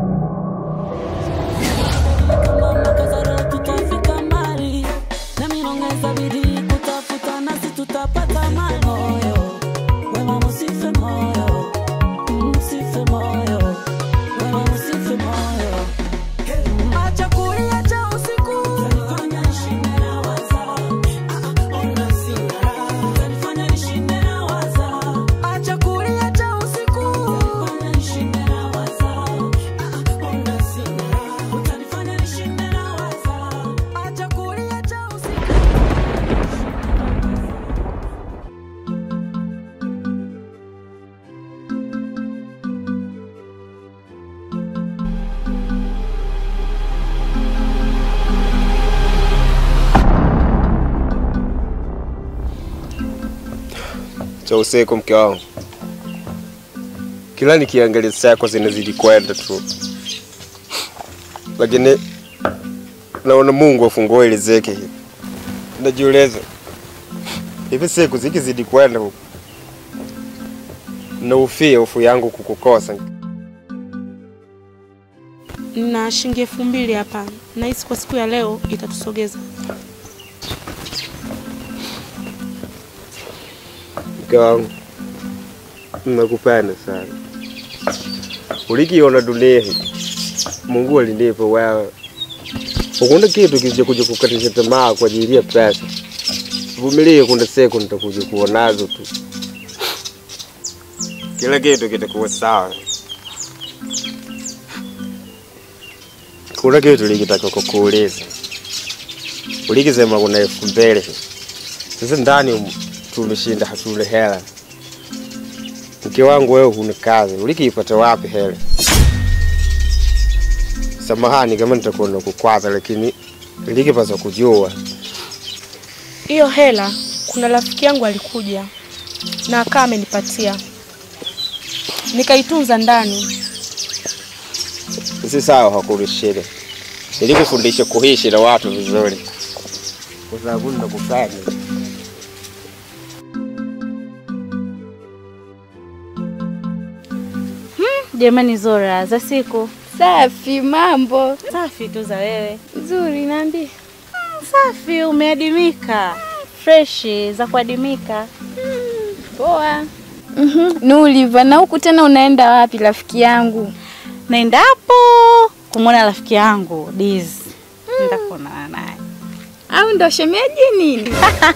Kama kazaro tutafika mbali, nami naongeza bidii kutafuta, nasi tutapata mali. Moyo wema, msife moyo, msife moyo, wema, msife moyo. Acha kulia cha usiku, utanifanya nishinde na waza. Ah, ah, ona sina raha, utanifanya nishinde na waza. Acha kulia cha usiku, utanifanya nishinde na waza. Ah, ah, ona sina raha, utanifanya nishinde na waza. Acha kulia cha usiku. cha usiku, mke wangu, kila nikiangalia saa yako zinazidi kwenda tu, lakini naona Mungu afungue riziki. Najiuliza, hivi siku zikizidi kwenda huku naufia hofu yangu kukukosa. na shilingi elfu mbili hapa. Nahisi kwa siku ya leo itatusogeza. Mke wangu, nakupenda sana. Ulikiona dunia hii, Mungu alinipa wewe. Ukunda kitu kija kuja kukatisha tamaa kwa ajili ya pesa. Vumilie, kuna siku nitakuja kuwa nazo tu, kila kitu kitakuwa sawa. Kuna kitu likitaka kukuuliza, ulikisema kuna elfu mbili sasa ndani humu tumeshinda hatuna hela. Mke wangu wewe huna kazi, ulikiipata wapi hela? Samahani kama nitakuwa nakukwaza, lakini ilikipasa kujua. Hiyo hela, kuna rafiki yangu alikuja na akawa amenipatia, nikaitunza ndani. Si sawa, hakuna shida. Nilikufundisha kuishi na watu vizuri, kwa sababu nakufanya Jamani Zora, za siku Safi, mambo safi tu za wewe. nzuri, naambia. Safi, umeadimika. Freshi za kuadimika. Poa. Mhm. Nuliva, na huku tena unaenda wapi rafiki yangu? Naenda hapo kumwona rafiki yangu Diz. Nenda kuonana naye. Au ndo shemeji nini?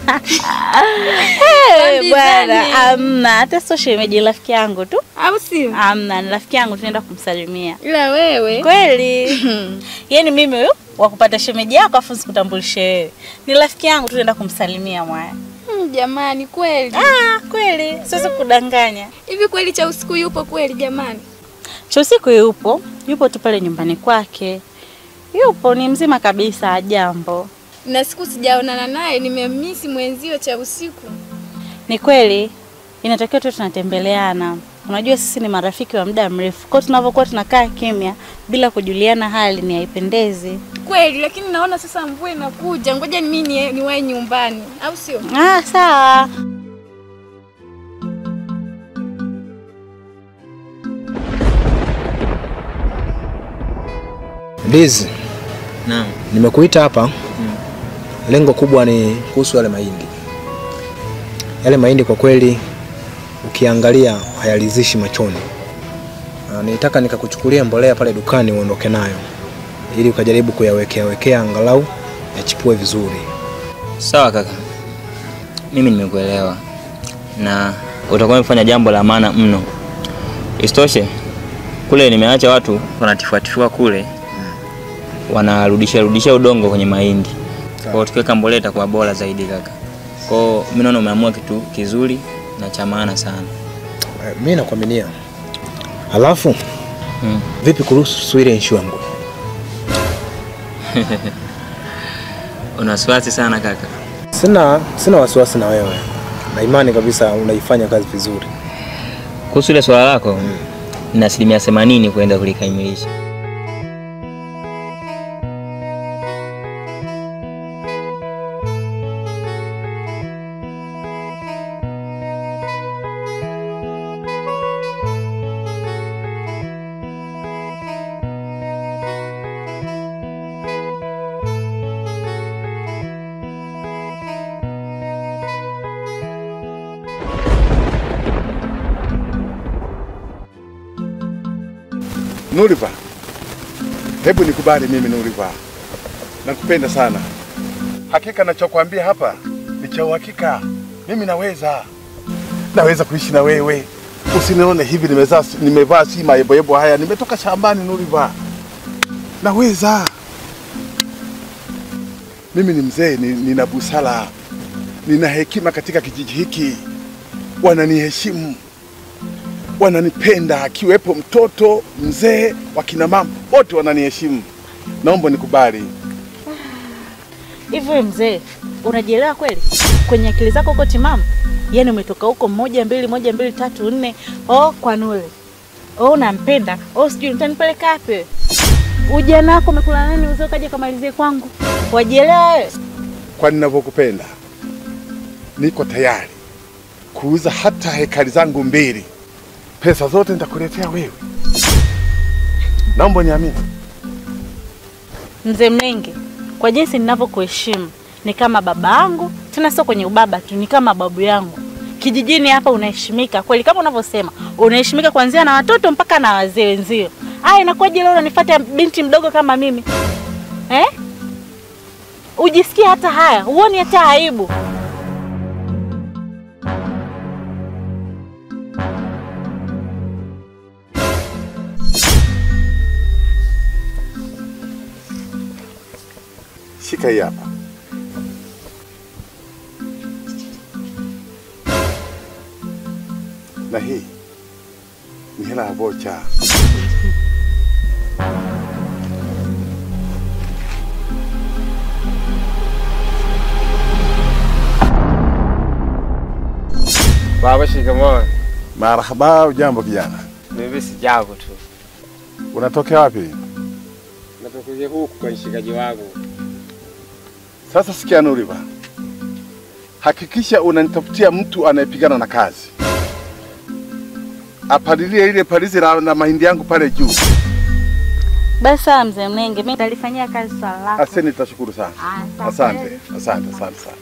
Eh, Bwana, amna hata sio shemeji, rafiki yangu tu. Au sio? Amna, ni rafiki yangu tunaenda kumsalimia. Ila wewe Kweli. Yaani mimi huyo wa kupata shemeji yako afu sikutambulishe wewe. Ni rafiki yangu tunaenda kumsalimia mwaya. Hmm, jamani, kweli Ah, kweli. Siwezi kudanganya. hivi kweli cha usiku yupo kweli jamani? cha usiku yupo, yupo tu pale nyumbani kwake, yupo ni mzima kabisa, jambo. Na siku sijaonana naye, nimemisi mwenzio cha usiku. Ni kweli inatakiwa tu tunatembeleana. Unajua sisi ni marafiki wa muda mrefu, kwa tunavyokuwa tunakaa kimya bila kujuliana hali ni haipendezi. Kweli, lakini naona sasa mvua inakuja, ngoja mimi ni niwahi nyumbani, au sio? Ah, sawa. Liz, Naam. nimekuita hapa lengo kubwa ni kuhusu yale mahindi. Yale mahindi kwa kweli ukiangalia hayalizishi machoni. Na nitaka nikakuchukulia mbolea pale dukani uondoke nayo ili ukajaribu kuyawekea wekea angalau yachipue vizuri. Sawa kaka, mimi nimekuelewa na utakuwa umefanya jambo la maana mno. Isitoshe kule nimeacha watu wanatifuatifua kule, wanarudisha rudisha udongo kwenye mahindi. Kwa hiyo tukiweka mbolea itakuwa bora zaidi kaka. Kwa hiyo mimi naona umeamua kitu kizuri na cha maana sana. Eh, Mimi nakuaminia. Halafu Hmm. vipi kuhusu ile issue yangu? Una wasiwasi sana kaka. Sina sina wasiwasi na wewe. Na imani kabisa unaifanya kazi vizuri. Kuhusu ile swala lako, nina asilimia themanini kuenda kulikamilisha. Nuriva, hebu nikubali mimi Nuriva, nakupenda sana. Hakika nachokwambia hapa ni cha uhakika. Mimi naweza, naweza kuishi na wewe. Usinione hivi nimevaa nimevaa si mayeboyebo haya, nimetoka shambani Nuriva, naweza. Mimi ni mzee, ni- nina busara, nina hekima katika kijiji hiki, wananiheshimu wananipenda, akiwepo mtoto, mzee, wakina mama wote wananiheshimu. Naomba nikubali. Hivi wewe mzee, unajielewa kweli? Kwenye akili zako uko timamu? Yaani umetoka huko moja mbili moja mbili tatu nne, oh kwa Nule, oh unampenda, oh sijui utanipeleka wapi wewe? Ujana wako umekula nani uzee ukaja kamalizie kwangu? Wajielewa wewe? Kwa ninavyokupenda, niko tayari kuuza hata hekari zangu mbili, pesa zote nitakuletea wewe. Naomba niamini. Mzee Mlenge, kwa jinsi ninavyokuheshimu ni kama baba yangu, tena sio kwenye ubaba tu, ni kama babu yangu. Kijijini hapa unaheshimika kweli, kama unavyosema, unaheshimika kuanzia na watoto mpaka na wazee wenzio. Aya, inakuwaje leo unanifuata binti mdogo kama mimi eh? Ujisikie hata haya, huoni hata aibu? Shika hii hapa. Na hii ni hela ya vocha. Baba, shikamoo. Marhaba, ujambo kijana? Mimi si jambo tu, Unatokea wapi? natokuja huku kwa mshikaji wangu. Sasa sikia Nuriva, hakikisha unanitafutia mtu anayepigana na kazi, apalilie ile palizi la, na mahindi yangu pale juu. Basi sawa, mzee Mlenge, mimi nitalifanyia kazi swala lako. Asante, nitashukuru sana. Ah, Asante, asante, asante sana.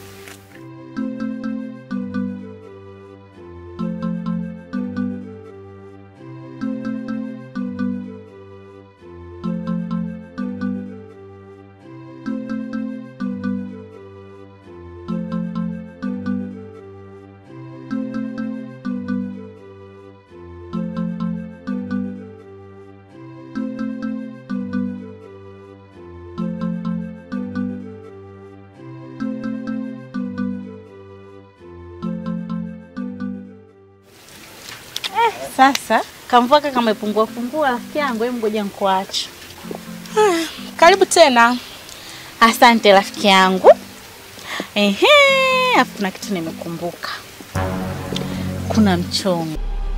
Sasa kamvua kaka kamepungua pungua, rafiki yangu, hebu ngoja nikuache. Karibu tena. Asante rafiki yangu. Ehe, afu kuna kitu nimekumbuka. Kuna mchongo.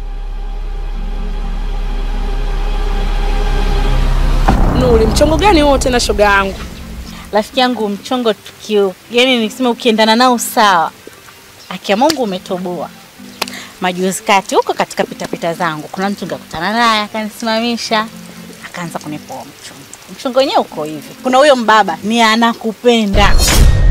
Nuri, mchongo gani huo tena shoga yangu? Rafiki yangu mchongo tukio. Yaani nikisema ukiendana nao sawa. Akia Mungu umetoboa. Majuzi kati huko katika pitapita zangu kuna mtu ngakutana naye akanisimamisha akaanza kunipoa mchongo. Mchongo wenyewe uko hivi. Kuna huyo mbaba ni anakupenda.